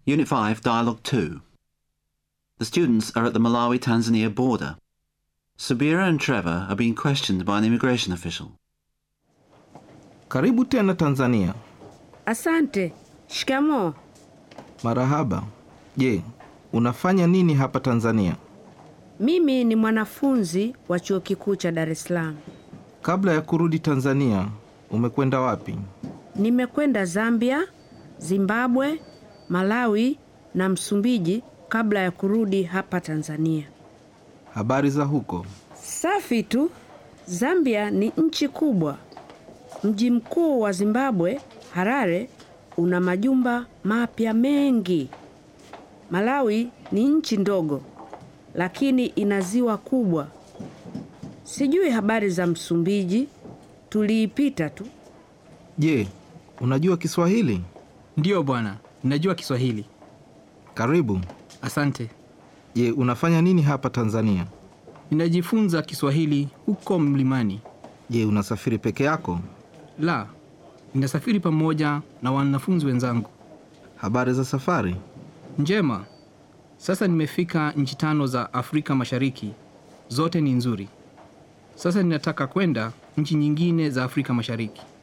Unit 5, Dialogue 2. The students are at the Malawi-Tanzania border. Subira and Trevor are being questioned by an immigration official. Karibu tena Tanzania. Asante. Shikamoo. Marahaba. Je, unafanya nini hapa Tanzania? Mimi ni mwanafunzi wa chuo kikuu cha Dar es Salaam. Kabla ya kurudi Tanzania, umekwenda wapi? Nimekwenda Zambia, Zimbabwe, Malawi na Msumbiji kabla ya kurudi hapa Tanzania. Habari za huko? Safi tu. Zambia ni nchi kubwa. Mji mkuu wa Zimbabwe, Harare, una majumba mapya mengi. Malawi ni nchi ndogo, lakini ina ziwa kubwa. Sijui habari za Msumbiji, tuliipita tu. Je, unajua Kiswahili? Ndiyo bwana, ninajua Kiswahili. Karibu. Asante. Je, unafanya nini hapa Tanzania? Ninajifunza Kiswahili huko mlimani. Je, unasafiri peke yako? La, ninasafiri pamoja na wanafunzi wenzangu. Habari za safari? Njema. Sasa nimefika nchi tano za Afrika Mashariki, zote ni nzuri. Sasa ninataka kwenda nchi nyingine za Afrika Mashariki.